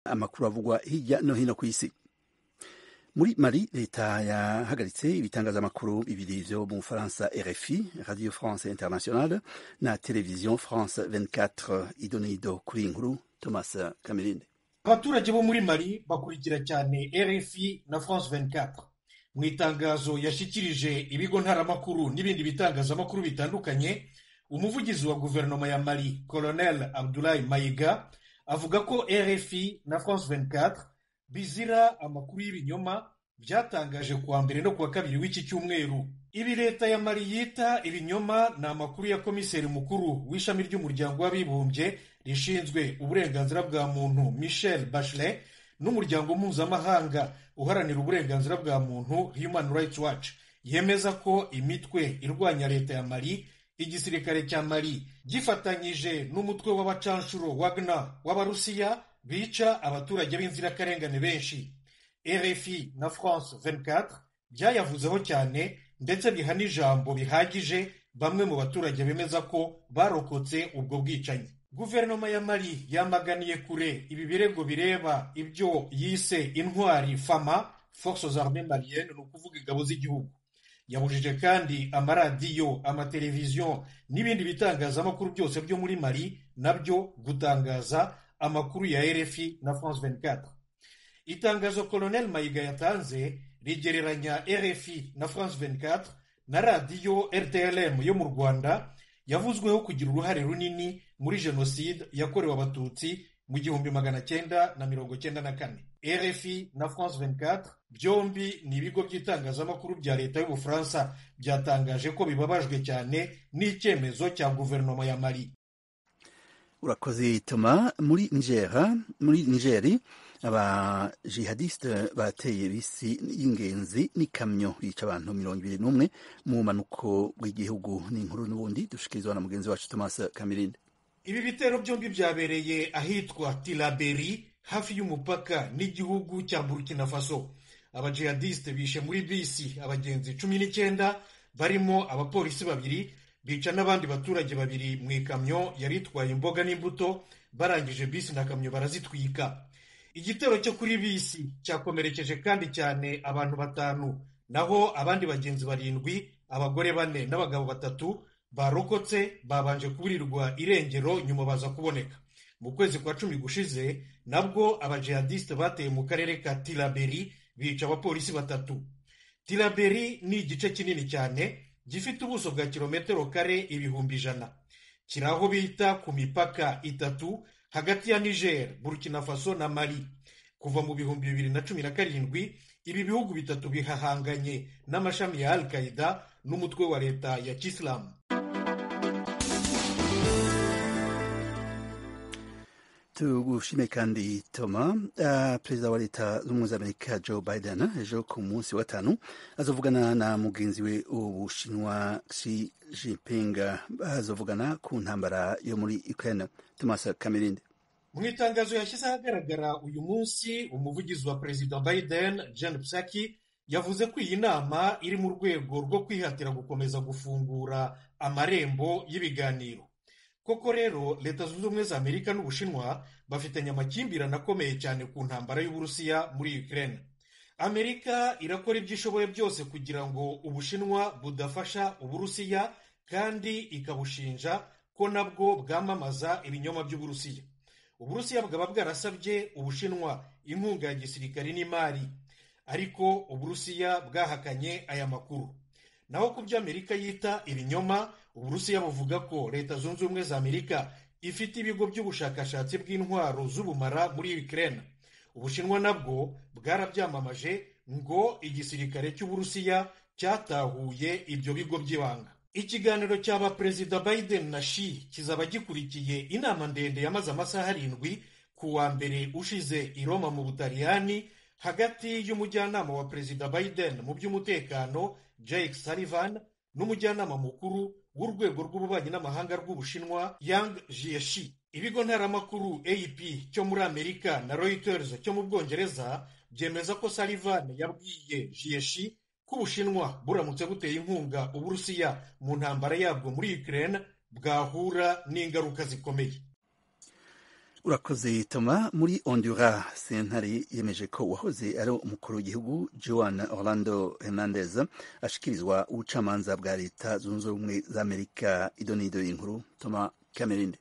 amakuru avugwa hirya no hino ku isi muri mari leta yahagaritse ibitangazamakuru bibiri byo mu bufaransa rfi radio france internationale na televiziyo france 24 idonido kuri iyi nkuru thomas kamerinde abaturage bo muri mari bakurikira cyane rfi na france 24 mu itangazo yashyikirije ibigo ntaramakuru n'ibindi bitangazamakuru bitandukanye umuvugizi wa guverinoma ya mari colonel abdulayi mayiga avuga ko rfi na france 24 bizira amakuru y'ibinyoma byatangaje kuwa mbere no kuwa kabiri w'iki cyumweru ibi leta ya mari yita ibinyoma ni amakuru ya komiseri mukuru w'ishami ry'umuryango w'abibumbye rishinzwe uburenganzira bwa muntu michel bachelet n'umuryango mpuzamahanga uharanira uburenganzira bwa muntu human rights watch yemeza ko imitwe irwanya leta ya mari igisirikare cya mari gifatanyije n'umutwe w'abacanshuro wagner w'abarusiya bica abaturage b'inzirakarengane benshi rfi na france 24 byayavuzeho cyane ndetse biha n'ijambo bihagije bamwe mu baturage bemeza ko barokotse ubwo bwicanyi guverinoma ya mari yamaganiye kure ibi birego bireba ibyo yise intwari fama forces armées maliennes ni ukuvuga ingabo z'igihugu yabujije kandi amaradiyo amateleviziyo n'ibindi bitangazamakuru byose byo muri mari nabyo gutangaza amakuru ya rfi na france 24 itangazo colonel mayiga yatanze rigereranya rfi na france 24 na radiyo rtlm yo mu rwanda yavuzweho kugira uruhare runini muri jenoside yakorewe abatutsi mu gihumbi magana cyenda na mirongo cyenda na kane rfi na france 24 byombi ni ibigo by'itangazamakuru bya leta y'ubufaransa byatangaje ko bibabajwe cyane n'icyemezo cya guverinoma ya mari urakoze toma muri ngera muri ngeri abajihadisite bateye bisi y'ingenzi n'ikamyo yica abantu mirongo ibiri n'umwe mu bumanuko bw'igihugu n'inkuru n'ubundi dushikirizwa na mugenzi wacu thomas kamirinde ibi bitero byombi byabereye ahitwa tilaberi hafi y'umupaka n'igihugu cya burkina faso abajihadisite bishe muri bisi abagenzi cumi n'icyenda barimo abapolisi babiri bica n'abandi baturage babiri mu ikamyo yari itwaye imboga n'imbuto barangije bisi na kamyo barazitwika igitero cyo kuri bisi cyakomerekeje kandi cyane abantu batanu naho abandi bagenzi barindwi abagore bane n'abagabo batatu barokotse babanje kuburirwa irengero nyuma baza kuboneka mu kwezi kwa cumi gushize nabwo abajihadisite bateye mu karere ka tilaberi bica abapolisi batatu tilaberi ni igice kinini cyane gifite ubuso bwa kilometero kare ibihumbi ijana kiri aho bita ku mipaka itatu hagati ya niger burkina faso na mali kuva mu bihumbi bibiri na cumi na karindwi ibi bihugu bitatu bihahanganye n'amashami ya al qaida n'umutwe wa leta ya kisilamu tugushime kandi toma uh, perezida wa leta z'ubumwe z'amerika joe biden ejo ku munsi wa gatanu azovugana na mugenzi we ubushinwa xi jinping azovugana ku ntambara yo muri ukraine thomas kamerinde mu itangazo yashyize ahagaragara uyu munsi umuvugizi wa perezida biden jen psaki yavuze ko iyi nama iri mu rwego rwo kwihatira gukomeza gufungura amarembo y'ibiganiro koko rero leta zunze ubumwe za amerika n'ubushinwa bafitanye amakimbirane akomeye cyane ku ntambara y'uburusiya muri ukraine amerika irakora ibyo ishoboye byose kugira ngo ubushinwa budafasha uburusiya kandi ikabushinja ko nabwo bwamamaza ibinyoma by'uburusiya uburusiya bwaba bwarasabye ubushinwa inkunga ya gisirikare n'imari ariko uburusiya bwahakanye aya makuru naho ku byo amerika yita ibinyoma uburusiya buvuga ko leta zunze ubumwe za amerika ifite ibigo by'ubushakashatsi bw'intwaro z'ubumara muri ukraine ubushinwa nabwo bwarabyamamaje ngo igisirikare cy'uburusiya cyatahuye ibyo bigo by'ibanga ikiganiro cyaba perezida biden na shi kizaba gikurikiye inama ndende yamaze amasaha arindwi ku wa mbere ushize i roma mu butaliyani hagati y'umujyanama wa perezida biden mu by'umutekano jake sullivan n'umujyanama mukuru w'urwego rw'ububanyi n'amahanga rw'ubushinwa yang jieshi ibigo ntaramakuru ap cyo muri amerika na reuters cyo mu bwongereza byemeza ko salivan yabwiye jieshi ko ubushinwa buramutse buteye inkunga uburusiya mu ntambara yabwo muri ukraine bwahura n'ingaruka zikomeye urakoze toma muri ondura sentare yemeje ko uwahoze ari umukuru w'igihugu joan orlando hernandez ashyikirizwa ubucamanza bwa leta zunze ubumwe za amerika idonido y'inkuru toma camerine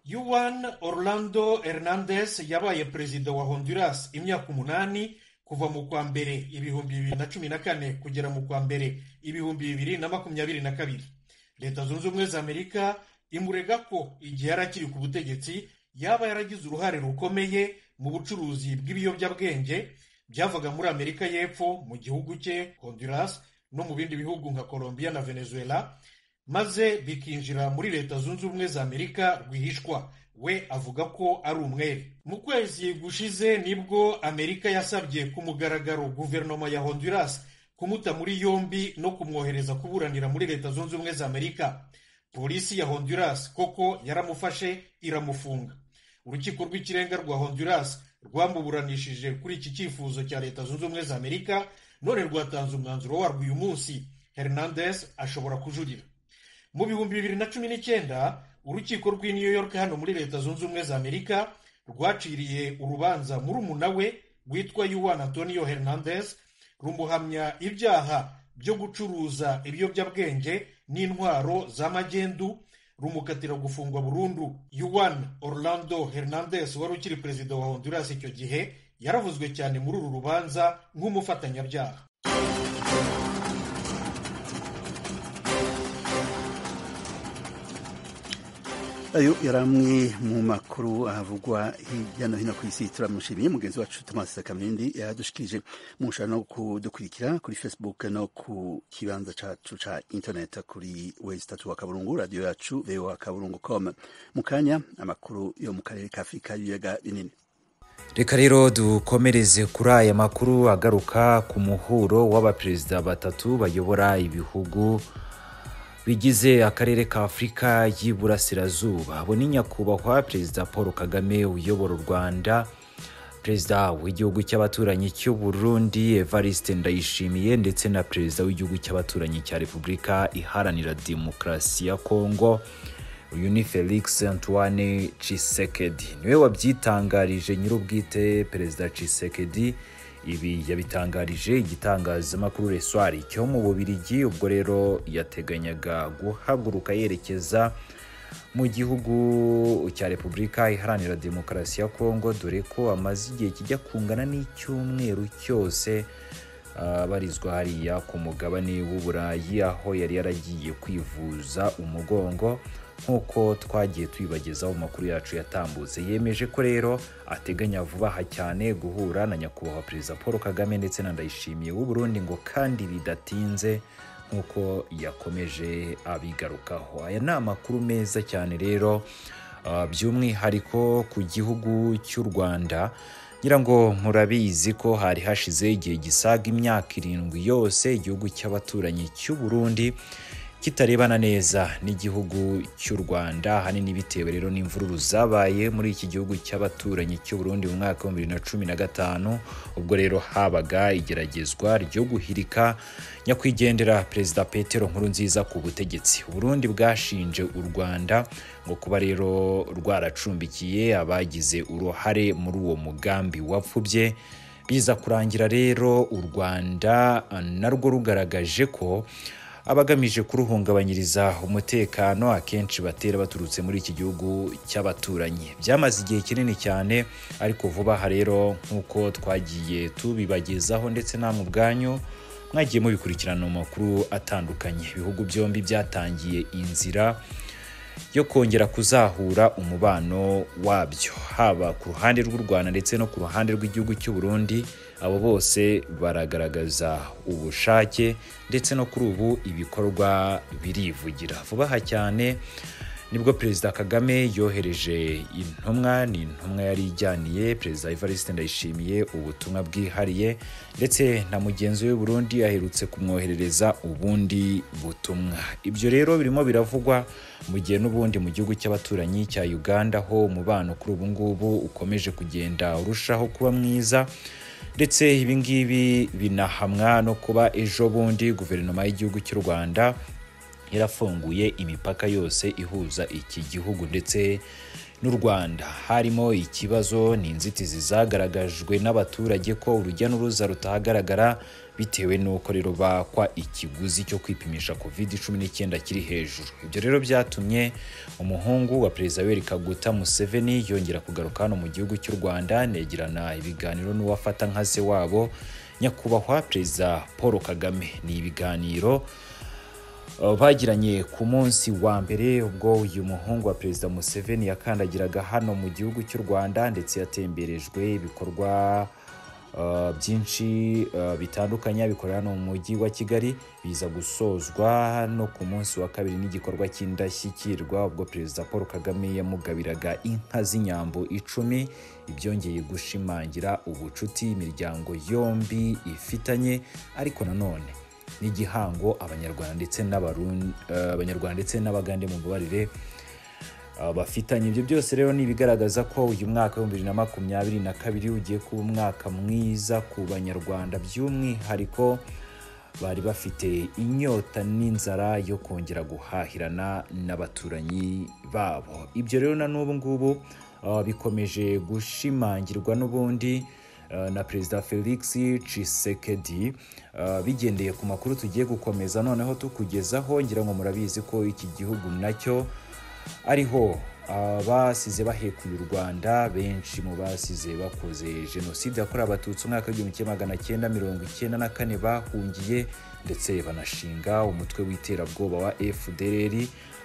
yuan orlando hernandez yabaye perezida wa honduras imyaka umunani kuva mu kwa mbere ibihumbi bibiri na cumi na kane kugera mu kwa mbere ibihumbi bibiri na makumyabiri na kabiri leta zunze ubumwe za amerika imurega ko igihe yari akiri ku butegetsi yaba yaragize uruhare rukomeye mu bucuruzi bw'ibiyobyabwenge byavaga muri amerika y'epfo mu gihugu cye honduras no mu bindi bihugu nka colombia na venezuela maze bikinjira muri leta zunze ubumwe za amerika rwihishwa we avuga ko ari umwere mu kwezi gushize nibwo amerika yasabye ku mugaragaro guverinoma ya honduras kumuta muri yombi no kumwohereza kuburanira muri leta zunze ubumwe za amerika polisi ya honduras koko yaramufashe iramufunga urukiko rw'ikirenga rwa honduras rwamuburanishije kuri iki cyifuzo cya leta zunze ubumwe za amerika none rwatanze umwanzuro warwo uyu munsi hernandez ashobora kujurira mu bihumbi bibiri na cumi n'icyenda urukiko rw'i new york hano muri leta zunze ubumwe za amerika rwaciriye urubanza murumuna we witwa yuan antonio hernandez rumuhamya ibyaha byo gucuruza ibiyobyabwenge n'intwaro z'amagendu rumukatira gufungwa burundu yuan orlando hernandez wari ukiri perezida wa honduras icyo gihe yaravuzwe cyane muri uru rubanza nk'umufatanyabyaha ayo yari amwe mu makuru avugwa hirya no hino ku isi turamushimiye mugenzi wacu tomasi kamindi yadushikirije mushobora no kudukurikira kuri facebook no ku kibanza cyacu cya internet kuri wezi itatu wa kaburungu radiyo yacu voa kaburungu com mu kanya amakuru yo mu karere ka afurika y'ibiyaga binini reka rero dukomereze kuri aya makuru agaruka ku muhuro w'abaperezida batatu bayobora ibihugu bigize akarere ka afurika y'iburasirazuba abo ni nyakubahwa perezida paul kagame uyobora u rwanda perezida w'igihugu cy'abaturanyi cy'u Burundi evariste ndayishimiye ndetse na perezida w'igihugu cy'abaturanyi cya repubulika iharanira demokarasi ya kongo uyu ni felix antoine cisekedi niwe wabyitangarije nyir'ubwite perezida cisekedi ibi yabitangarije igitangazamakuru reswari cyo mu bubirigi ubwo rero yateganyaga guhaguruka yerekeza mu gihugu cya repubulika iharanira demokarasi ya kongo dore ko amaze igihe kijya kungana n'icyumweru cyose abarizwa hariya ku mugabane w'uburayi aho yari yaragiye kwivuza umugongo nk'uko twagiye tubibagezaho mu makuru yacu yatambutse yemeje ko rero ateganya vuba aha cyane guhura na nyakubahwa perezida paul kagame ndetse na ndayishimiye w'uburundi ngo kandi bidatinze nk'uko yakomeje abigarukaho aya ni amakuru meza cyane rero by'umwihariko ku gihugu cy'u rwanda ngira ngo murabizi ko hari hashize igihe gisaga imyaka irindwi yose igihugu cy'abaturanyi cy'u burundi kitarebana neza n'igihugu cy'u rwanda ahanini bitewe rero n'imvururu zabaye muri iki gihugu cy'abaturanyi cy'u burundi mu mwaka w'ibihumbi bibiri na cumi na gatanu ubwo rero habaga igeragezwa ryo guhirika nyakwigendera perezida petero nkuru nziza ku butegetsi uburundi bwashinje u rwanda ngo kuba rero rwaracumbikiye abagize uruhare muri uwo mugambi wapfubye biza kurangira rero u rwanda narwo rugaragaje ko abagamije kuruhungabanyiriza umutekano akenshi batera baturutse muri iki gihugu cy'abaturanyi byamaze igihe kinini cyane ariko vuba aha rero nk'uko twagiye tubibagezaho ndetse namwe ubwanyu mwagiye mubikurikirana mu makuru atandukanye ibihugu byombi byatangiye inzira yo kongera kuzahura umubano wabyo haba ku ruhande rw'u rwanda ndetse no ku ruhande rw'igihugu cy'u burundi abo bose baragaragaza ubushake ndetse no kuri ubu ibikorwa birivugira vuba aha cyane nibwo perezida kagame yohereje intumwa ni intumwa yari ijyaniye perezida evariste ndayishimiye ubutumwa bwihariye ndetse na mugenzi we Burundi aherutse kumwoherereza ubundi butumwa ibyo rero birimo biravugwa mu gihe n'ubundi mu gihugu cy'abaturanyi cya uganda ho umubano kuri ubu ngubu ukomeje kugenda urushaho kuba mwiza ndetse ibi ngibi binahamwa no kuba ejo bundi guverinoma y'igihugu cy'u rwanda yarafunguye imipaka yose ihuza iki gihugu ndetse n'u rwanda harimo ikibazo ni inzitizi zagaragajwe n'abaturage ko urujya n'uruza rutahagaragara bitewe n'uko rero bakwa ikiguzi cyo kwipimisha covid 19 kiri hejuru ibyo rero byatumye umuhungu wa perezida yoweri kaguta museveni yongera kugaruka hano mu gihugu cy'u rwanda negirana ibiganiro n'uwafata nka se wabo nyakubahwa perezida paul kagame ni ibiganiro bagiranye ku munsi wa mbere ubwo uyu muhungu wa perezida museveni yakandagiraga hano mu gihugu cy'u rwanda ndetse yatemberejwe ibikorwa byinshi bitandukanye bikorera hano mu mujyi wa kigali biza gusozwa no ku munsi wa kabiri n'igikorwa cy'indashyikirwa ubwo perezida paul kagame yamugabiraga inka z'inyambo icumi ibyongeye gushimangira ubucuti imiryango yombi ifitanye ariko nanone n'igihango abanyarwanda ndetse abanyarwanda ndetse n'abagande mu mbabarire bafitanye ibyo byose rero ni ibigaragaza ko uyu mwaka w'ibihumbi bibiri na makumyabiri na kabiri ugiye kuba umwaka mwiza ku banyarwanda by'umwihariko bari bafite inyota n'inzara yo kongera guhahirana n'abaturanyi babo ibyo rero na n'ubu ngubu bikomeje gushimangirwa n'ubundi na perezida felix cisekedi bigendeye ku makuru tugiye gukomeza noneho tukugezaho ngira ngo murabizi ko iki gihugu nacyo ariho abasize bahekuye u rwanda benshi mu basize bakoze jenoside yakorewe abatutsi umwaka w'igihumbi kimwe magana cyenda mirongo icyenda na kane bahungiye ndetse banashinga umutwe w'iterabwoba wa fdr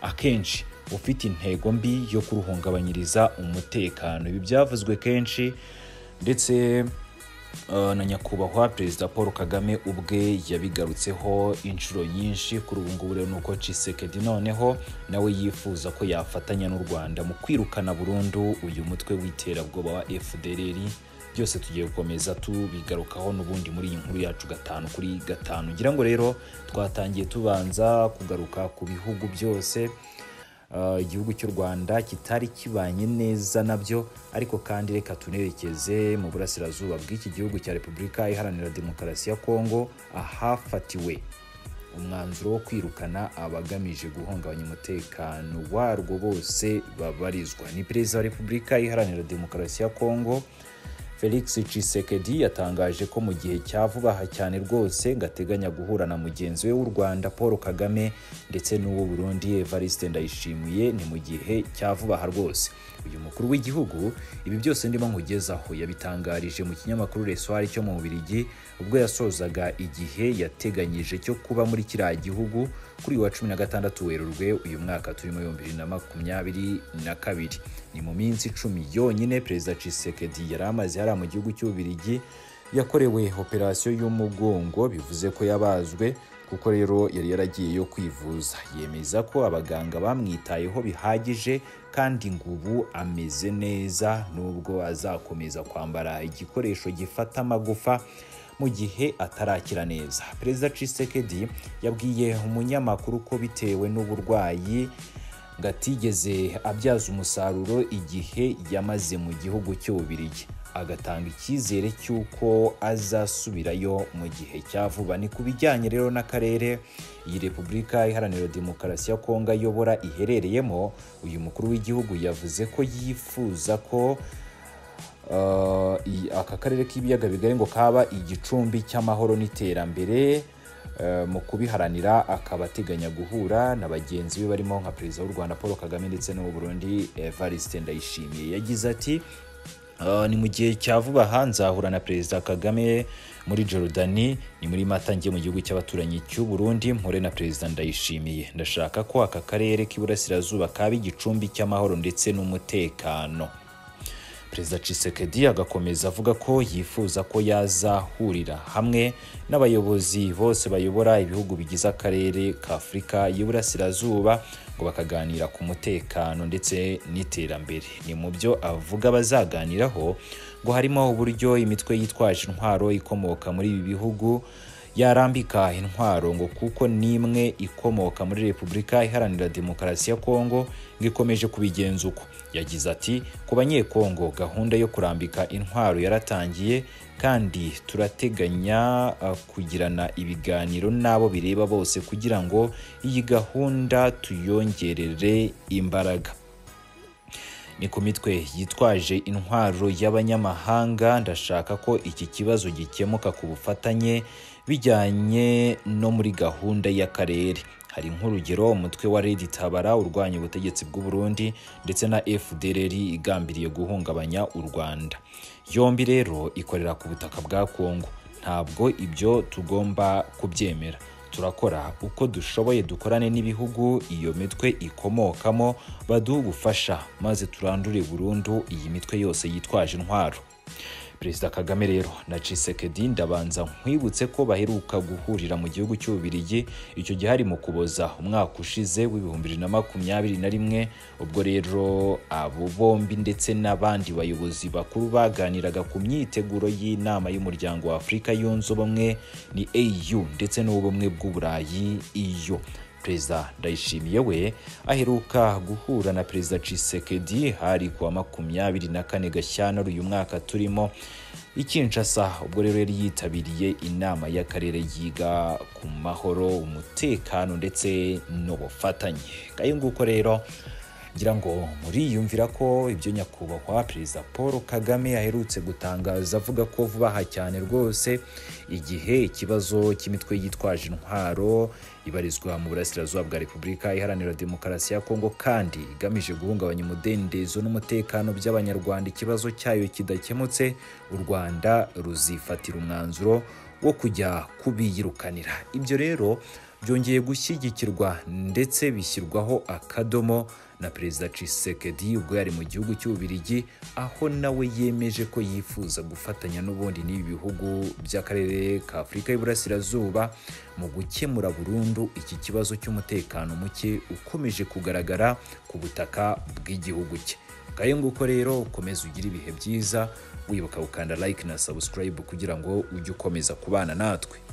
akenshi ufite intego mbi yo kuruhungabanyiriza umutekano ibi byavuzwe kenshi ndetse na nyakubahwa perezida paul kagame ubwe yabigarutseho inshuro nyinshi kuri ubu ngubu rero ni uko cisekedi noneho nawe yifuza ko yafatanya n'u rwanda mu kwirukana burundu uyu mutwe w'iterabwoba wa fdr byose tugiye gukomeza tubigarukaho n'ubundi muri iyi nkuru yacu gatanu kuri gatanu ngira ngo rero twatangiye tubanza kugaruka ku bihugu byose igihugu cy'u rwanda kitari kibanye neza nabyo ariko kandi reka tunerekeze mu burasirazuba bw'iki gihugu cya repubulika iharanira demokarasi ya kongo ahafatiwe umwanzuro wo kwirukana abagamije guhungabanya umutekano warwo bose babarizwa ni perezida wa repubulika iharanira demokarasi ya kongo felix cisekedi yatangaje ko mu gihe cya vuba aha cyane rwose ngateganya guhura na mugenzi we w'u rwanda paul kagame ndetse n'uwo burundi evariste ndayishimiye ni mu gihe cya vuba aha rwose uyu mukuru w'igihugu ibi byose ndimo nkugezaho yabitangarije mu kinyamakuru resoir cyo mu bubirigi ubwo yasozaga igihe yateganyije cyo kuba muri kiriya gihugu kuri wa cumi na gatandatu werurwe uyu mwaka turimo ibihumbi bibiri na makumyabiri na kabiri ni mu minsi icumi yonyine perezida cisekedi yari amaze hariya mu gihugu cy'ububirigi yakorewe operasiyo y'umugongo bivuze ko yabazwe kuko rero yari yaragiyeyo kwivuza yemeza ko abaganga bamwitayeho bihagije kandi ngo ubu ameze neza nubwo azakomeza kwambara igikoresho gifata amagufa mu gihe atarakira neza perezida cisekedi yabwiye umunyamakuru ko bitewe n'uburwayi ngo atigeze abyaza umusaruro igihe yamaze mu gihugu cy'ububirigi agatanga icyizere cy'uko azasubirayo mu gihe cya vuba ni ku bijyanye rero n'akarere iyi repubulika iharanira demokarasi ya kongo ayobora iherereyemo uyu mukuru w'igihugu yavuze ko yifuza ko aka karere k'ibiyaga bigari ngo kaba igicumbi cy'amahoro n'iterambere mu kubiharanira akaba ateganya guhura na bagenzi be barimo nka perezida w'u rwanda paul kagame ndetse n'uwo burundi evariste ndayishimiye yagize ati ni mu gihe cya vuba aha nzahura na perezida kagame muri Jorodani ni muri mata njye mu gihugu cy'abaturanyi cy'u Burundi mpore na perezida ndayishimiye ndashaka ko aka karere k'iburasirazuba kaba igicumbi cy'amahoro ndetse n'umutekano perezida cisekedi agakomeza avuga ko yifuza ko yazahurira hamwe n'abayobozi bose bayobora ibihugu bigize akarere ka afurika y'iburasirazuba ngo bakaganira ku mutekano ndetse n'iterambere ni mu byo avuga bazaganiraho ngo harimo uburyo imitwe yitwaje intwaro ikomoka muri ibi bihugu yarambika intwaro ngo kuko n'imwe ikomoka muri repubulika iharanira demokarasi ya kongo ngo ikomeje kubigenza uko yagize ati ku banyekongo gahunda yo kurambika intwaro yaratangiye kandi turateganya uh, kugirana ibiganiro n'abo bireba bose kugira ngo iyi gahunda tuyongerere imbaraga ni ku mitwe yitwaje intwaro y'abanyamahanga ndashaka ko iki kibazo gikemuka ku bufatanye bijyanye no muri gahunda y'akarere hari nk'urugero umutwe wa redi tabara urwanya ubutegetsi bw'u Burundi ndetse na fdrr igambiriye guhungabanya u rwanda yombi rero ikorera ku butaka bwa kongo ntabwo ibyo tugomba kubyemera turakora uko dushoboye dukorane n'ibihugu iyo mitwe ikomokamo baduha ubufasha maze turandure burundu iyi mitwe yose yitwaje intwaro perezida kagame rero na cisekedi ndabanza nkwibutse ko baheruka guhurira mu gihugu cy'ububirigi icyo gihe hari mu kuboza umwaka ushize w'ibihumbi bibiri na makumyabiri na rimwe ubwo rero abo bombi ndetse n'abandi bayobozi bakuru baganiraga ku myiteguro y'inama y'umuryango wa afurika yunze ubumwe ni au ndetse n'ubumwe bw'uburayi iyo perezida ndayishimiye we aheruka guhura na perezida cisekedi hari kuwa makumyabiri na kane gashyantare uyu mwaka turimo ikinshasa ubwo rero yari yitabiriye inama y'akarere yiga ku mahoro umutekano ndetse n'ubufatanye ngayo nguko rero ngira ngo muriyumvira ko ibyo nyakubahwa perezida paul kagame aherutse gutangaza avuga ko vuba aha cyane rwose igihe ikibazo cy'imitwe yitwaje intwaro ibarizwa mu burasirazuba bwa repubulika iharanira demokarasi ya kongo kandi igamije guhungabanya umudendezo n'umutekano by'abanyarwanda ikibazo cyayo kidakemutse u rwanda ruzifatira umwanzuro wo kujya kubiyirukanira ibyo rero byongeye gushyigikirwa ndetse bishyirwaho akadomo na perezida cisekedi ubwo yari mu gihugu cy'ububirigi aho nawe yemeje ko yifuza gufatanya n'ubundi n'ibi bihugu by'akarere ka afurika y'iburasirazuba mu gukemura burundu iki kibazo cy'umutekano muke ukomeje kugaragara ku butaka bw'igihugu cye ngayo nguko rero ukomeze ugire ibihe byiza wibuka gukanda like na subscribe kugira ngo ujye ukomeza kubana natwe